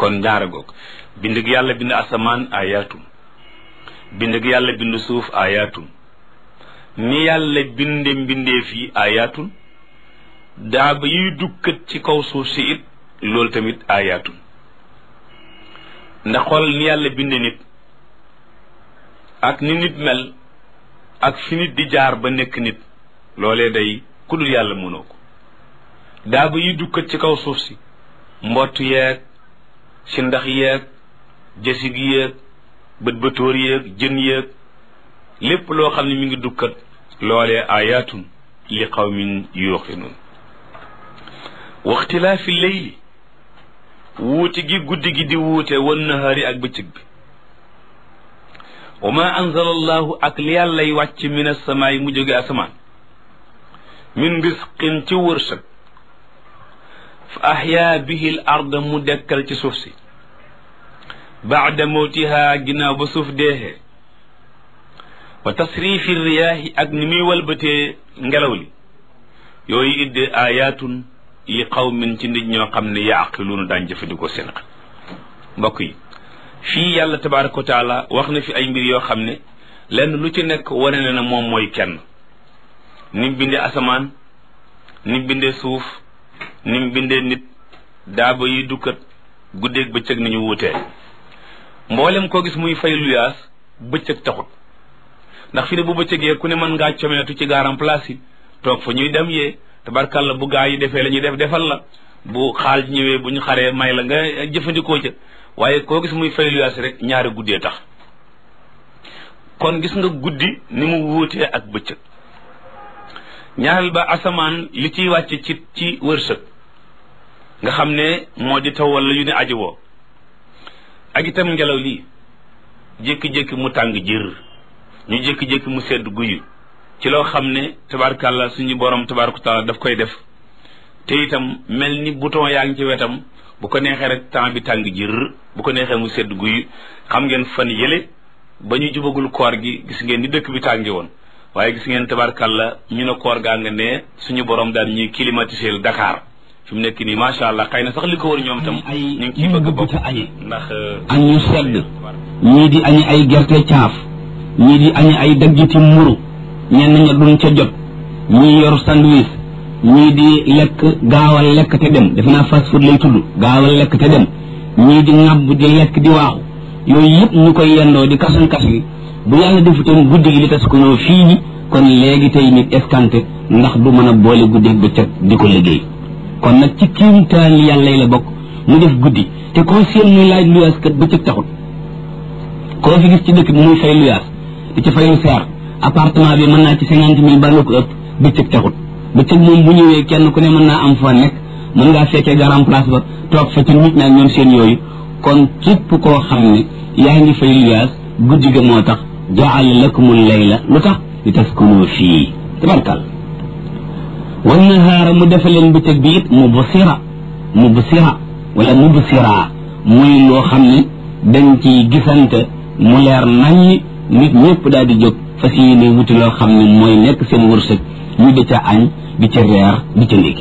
kon ñaara goog bind gi yàlla bind asamaan ayaatun bind gi yàlla bind suuf ayaatun ni yàlla binde mbindeef yi ayaatun daaba yuy dukkat ci kaw suuf si it loolu tamit ayaatun ndax xool ni yàlla binde nit ak ni nit mel ak fi nit di jaar ba nekk nit loolee day ku dul yàlla mënoo ko daaba yuy dukkat ci kaw suuf si mbott yeeg si ndax yeeg jësig yeeg bët bëtóor yeeg jën yeeg lépp loo xam ne mi ngi dukkat loolee ayaatun li qawmin yuuqinuun waxtilaafi leyli wuute gi guddi gi di wuute wan nahaari ak bëccëg bi wa ma anzala allahu ak li yàllay wàcc min asamaay mu jóge asamaan min risqin ci wërsëg fa ahyaa bihi l arda mu dekkal ci suuf si baada mawtihaa ginnaaw ba suuf deexee wa tasrifi riyaahi ak ni muy walbatee ngelaw li yooyu idde ayaatun li qawmin ci nit ñoo xam ne yaaqiluuna daan jëfandikoo seen xel mbokk yi fii yàlla tabaraka wa taala wax na fi ay mbir yoo xam ne lenn lu ci nekk wane na ne moom mooy kenn ni mu bindee asamaan ni mu bindee suuf ni mu bindee nit daaba yi dukkat guddeeg bëccëg nañu wuutee mboolem koo gis muy fay luyaas bëccëg taxut ndax fi ne bu bëccëgee ku ne mën ngaa comeetu ci gaaram place yi toog fa ñuy dem yee tabarkalla bu gaa yi defee la ñuy def defal la bu xaal ñëwee bu ñu xaree may la nga jëfandikoo ca waaye koo gis muy fay luyaas rek ñaari guddee tax kon gis nga guddi ni mu wuutee ak bëccëg ñaareel ba asamaan li ciy wàcc ci ci wërsëg nga xam ne moo di taw wala yu ne aji woo ak itam ngelaw lii jékki-jékki mu tàng jër ñu jékki-jékki mu sedd guyu ci loo xam ne tabarkàlla suñu borom tabaraka taala daf koy def te itam mel ni bouton yaa ngi ci wetam bu ko neexee rek temps bi tàng jër bu ko neexee mu sedd guyu xam ngeen fan yële ba ñu jubagul koor gi gis ngeen ni dëkk bi tàngi woon waaye gis ngeen tabarkàlla ñu ne koor gaa nga ne suñu borom daal ñuy climatiser Dakar fi mu nekk nii macha allah xëy na sax li ko wër ñoom tam ñu ngi ciy bëgg a bokk ndax añ ñu sedd ñii di añi ay gerte caaf ñii di añi ay daggiti mburu ñenn ña duñ ca jot ñii yor sandwich ñii di lekk gaawal lekk te dem defe naa fast food lay tudd gaawal lekk te dem ñii di ŋàbb di lekk di waaxu yooyu yëpp ñu koy yendoo di kasan kas bi bu yàlla defutoon guddi gi li tas ko ñëw fii ñi kon léegi tey nit escanté ndax du mën a boole guddi bëccëg di ko liggéey kon nag ci kiimtaan li yàlla la bokk mu def guddi te koo seen muy laaj luyaas kat bëccëg taxut koo fi gis ci dëkk bi muy fay luyaas di ci fay lu seer appartement bi mën naa ci cinquante mille ba lu ko ëpp bëccëg taxut bëccëg moom bu ñëwee kenn ku ne mën naa am fa nekk mën ngaa fekkee garam place ba toog fa ci nit ñaa ñoom seen yooyu kon képp koo xam ne yaa ngi fay luyaas guddi ga moo tax jaala lakumul layla lu tax li taskunu fii tabarkal wan nahaara mu defa leen bëccëg bi it mubsira mubsira wala mubsira muy loo xam ne dañ ci gisante mu leer naññi nit ñëpp daal di jóg fas yéene wuti loo xam ne mooy nekk seen wërsëg ñu di ca añ di ca reer di ca ndékki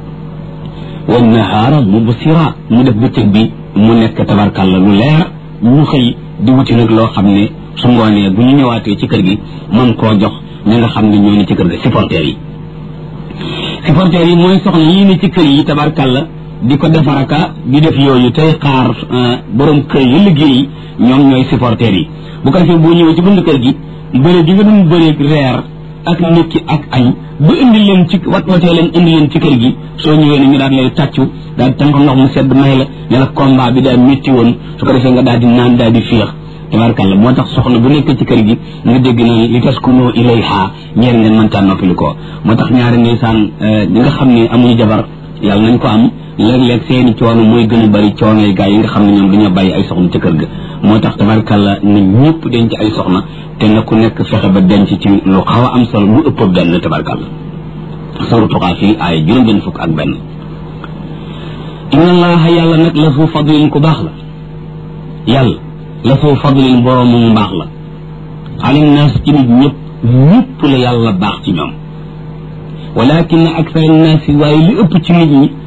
wan nahaara mubsira mu def bëccëg bi mu nekk tabarkalla lu leer ñu xëy di wuti nag loo xam ne su ngoonee bu ñu ñëwaatee ci kër gi mën koo jox ñi nga xam ne ñoo ne ci kër gi supporters yi supporters yi mooy soxna yii ne ci kër yi tabarkalla di ko defaraka di def yooyu tey xaar borom kër yi liggéey ñoom ñooy supporters yi bu ko defee boo ñëwee ci bunt kër gi bëre gi nga doon bëreeg reer ak ndékki ak añ ba indi leen ci wat watee leen indi leen ci kër gi soo ñëwee ne ñu daal lay tàccu daal di tànk ndox mu sedd may la ne la combat bi daal métti woon su ko defee nga daal di naan daal di féex tabarkalla moo tax soxna bu nekk ci kër gi nga dégg na li taskunu ilayha ñeer ngeen mëntaan noppali ko moo tax ñaari ndeysaan ñi nga xam ne amuñu jabar yàlla nañ ko am léeg-léeg seeni coono mooy gën a bari coono yi gaa yi nga xam ne ñoom dañoo bàyyi ay soxna ci kër ga moo tax tabarkalla na ñëpp denc ay soxna te na ku nekk fexe ba denc ci lu xaw a am solo lu ëpp benn tabarkalla sawru tuqaa fii ay juróom benn fukk ak benn inna allaha yàlla nag la fu fadlin ku baax la yàlla la soo fadlin boroomu mbaax la alim naas ci nit ñëpp ñëpp la yàlla baax ci ñoom walakin aksar naas yi waaye li ëpp ci nit ñi